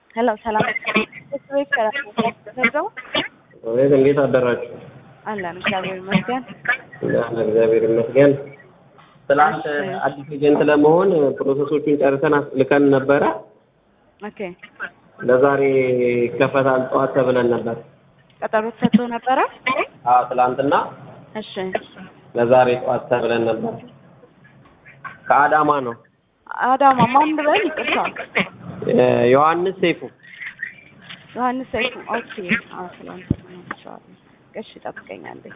ሄሎ ሰላም ቤት ከራው ወይስ እንዴት አደራችሁ? አለን እግዚአብሔር ይመስገን። አለ እግዚአብሔር ይመስገን። ትናንት አዲስ ኤጀንት ለመሆን ፕሮሰሶቹን ጨርሰን ልከን ነበረ። ኦኬ ለዛሬ ይከፈታል ጠዋት ተብለን ነበር። ቀጠሮ ተሰጥቶ ነበረ። አዎ ትላንትና እሺ ለዛሬ ጠዋት ተብለን ነበር። ከአዳማ ነው። አዳማ ማን ብለን ይቅርታ፣ ዮሐንስ ሰይፉ ዮሐንስ ሰይፉ። ኦኬ አዎ ትላንት ነው። እሺ ጠብቀኛለኝ።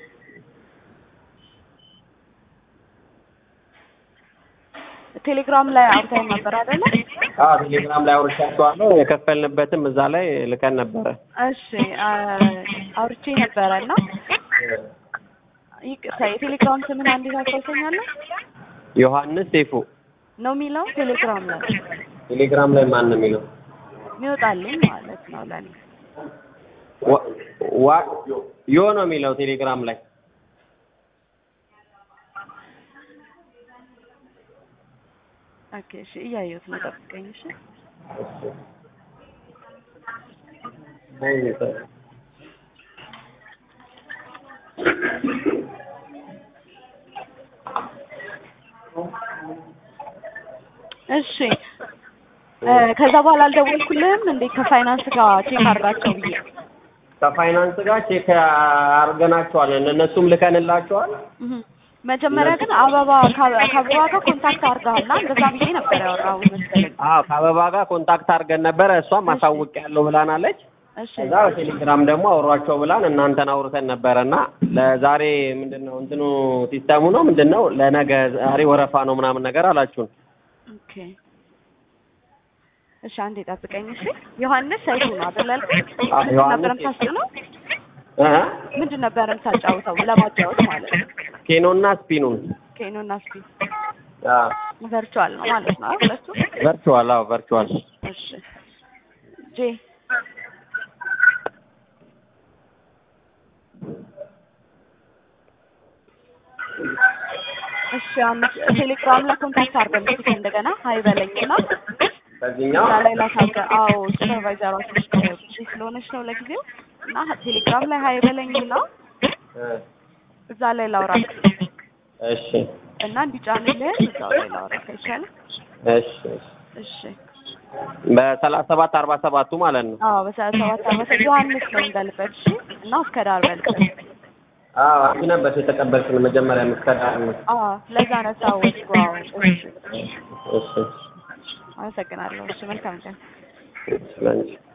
ቴሌግራም ላይ አውርተን ነበር አይደለ? አዎ ቴሌግራም ላይ አውርቻቸዋለሁ። የከፈልንበትም እዛ ላይ ልከን ነበረ። እሺ አውርቼ ነበረ እና ይቅርታ የቴሌግራም ስምን አንዴ ታስታውሰኛለህ? ዮሐንስ ሰይፉ ነው የሚለው ቴሌግራም ላይ ቴሌግራም ላይ ማን ነው የሚለው? የሚወጣልኝ ማለት ነው ለኔ። ዋ- ዋ- ዮ ነው የሚለው ቴሌግራም ላይ ኦኬ እሺ እያየሁት ነው። ጠብቀኝ እሺ። እሺ እ ከዛ በኋላ አልደወልኩልህም እንዴ ከፋይናንስ ጋር ቼክ አድርጋቸው ብዬ ከፋይናንስ ጋር ቼክ አድርገናቸዋል። እነሱም ልከንላቸዋል። እህ መጀመሪያ ግን አበባ ከ- ከአበባ ጋር ኮንታክት አድርገሃል እንደዛ ብዬ ነበር ያወራሁት መሰለኝ። አዎ ከአበባ ጋር ኮንታክት አድርገን ነበረ። እሷም አሳውቅ ያለው ብላናለች። እሺ ከዛ በቴሌግራም ደግሞ አውሯቸው ብላን እናንተን አውርተን ነበረ እና ለዛሬ ምንድን ነው እንትኑ ሲስተሙ ነው ምንድን ነው ለነገ ዛሬ ወረፋ ነው ምናምን ነገር አላችሁን። ኦኬ እሺ አንዴ ጠብቀኝ እሺ። ዮሐንስ ሰይፉ ነው አይደል ያልከኝ? አዎ፣ ምንድን ዮሐንስ ነበር ሰይፉ። የምታስጭነው? እ ምንድን ነበር የምታጫውተው ለማጫወት ማለት ነው? ኬኖና ስፒኑን ኬኖና ስፒ አዎ ቨርቹዋል ነው ማለት ነው አይደል? ሁለቱ ቨርቹዋል አዎ ቨርቹዋል እሺ ጄ እሺ አምስት ቴሌግራም ላይ ኮንታክት አድርገን እስኪ እንደገና ሀይ በለኝና በዚህኛው እዛ ላይ ላሳገ አዎ ሱፐርቫይዘሯ ትንሽ ቢዚ ስለሆነች ነው ለጊዜው እና ቴሌግራም ላይ ሀይ በለኝና እ እዛ ላይ ላውራ እሺ እና እንዲጫንልህ እዛው ላይ ላውራ አይሻልም? እሺ እሺ እሺ በሰላሳ ሰባት አርባ ሰባቱ ማለት ነው። አዎ በሰላሳ ሰባት አመት ዮሐንስ ነው እንዳልበት እሺ እና እስከ ዳር በልበት አዎ አንቺ ነበርሽ የተቀበልሽን መጀመሪያ የምትከዳር ነው። አዎ ለዛ ነው ታወቅኩ አዎ እሺ እሺ አመሰግናለሁ እሺ መልካም ቀን እሺ ለአንቺ